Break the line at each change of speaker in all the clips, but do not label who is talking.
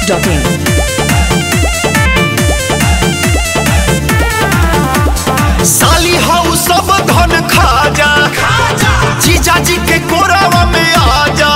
biharmasti.in
साली हाउ सब धन खा जा जीजा जी के कोरावा में आ जा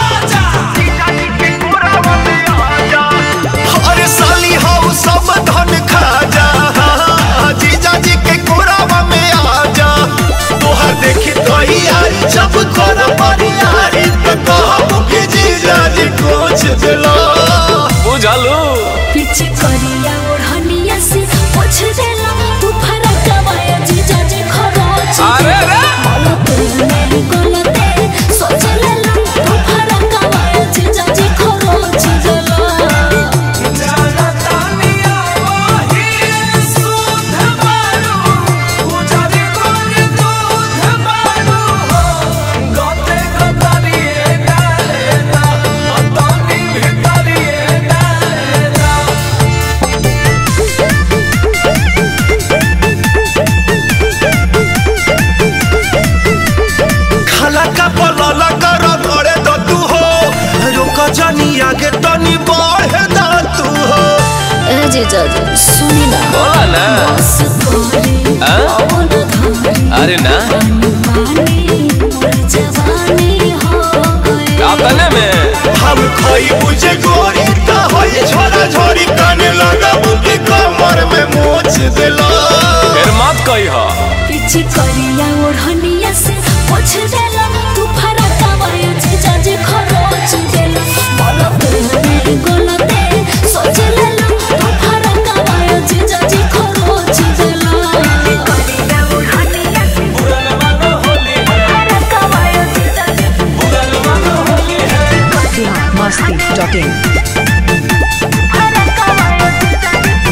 अरे साली हाउ सब धन खा जा जीजा जी के कोरावा में आ जा तोहर देखी तो यारी जब कर यारी तो कहबू कि जीजा जी कुछ दिला
बुझलू
पीछे करिया ओढ़निया से पोछ देला तू फरक वाया जीजा जे खरोच
अरे रे
गलते मेरी गलते सोच लेला तू फरक वाया जीजा जे खरोच देला
खाला का पलाला कर गड़े द तू हो रुक जानी आगे तनी बढ़े द तू हो
ए जीजा जी सुनी ना
बोला ना
बस करे
हाँ?
अपन घरे
अरे ना
पानी मोर जवानी हो गए
अपने में
हम खोई बुझे गोरी ता होई छोरा छोरी काने लगा बुकी कमर में मोच दिला
फिर मत कही हो
पीछे करिया ओढ़निया से पोछ देला तू फरक वाया जीजा जे खरोच देला गलते मेरी गलते सोच लेला तू फरक वाया जीजा जे खरोच देला करिया ओढ़निया से फरक वाया जीजा जे
biharmasti.in
फरक वाया जीजा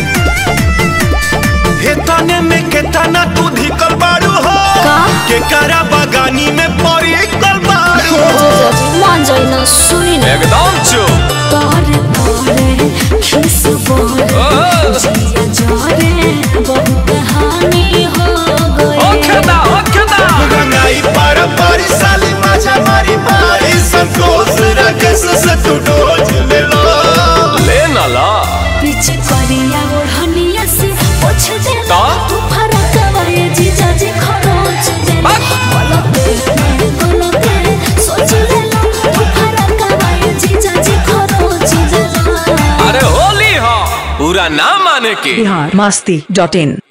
जे
हे तने में के तना तू धिकल बाड़ू हो
का?
के करा बगानी में परी कल बाड़ू हो
जीजा जी मान जाई ना सुनी ना
एकदम चुप
तारे तारे खिस बोले
ओ,
जिया जारे बहुत हानि हो गई
ओ खेदा ओ खेदा
गंगाई पार पारी साली माझा मारी मारी संकोच रकस से तू डोज लेला
ले ना ला
पीछे करिया ओढ़निया से पोछ दे
का?
तू फरक वाये जीजा जी खरोच दे
बक।
गलते मेरे गलते सोच लेला तू फरक वाये जीजा जी खरोच दे
अरे होली हो पूरा ना माने की
biharmasti.in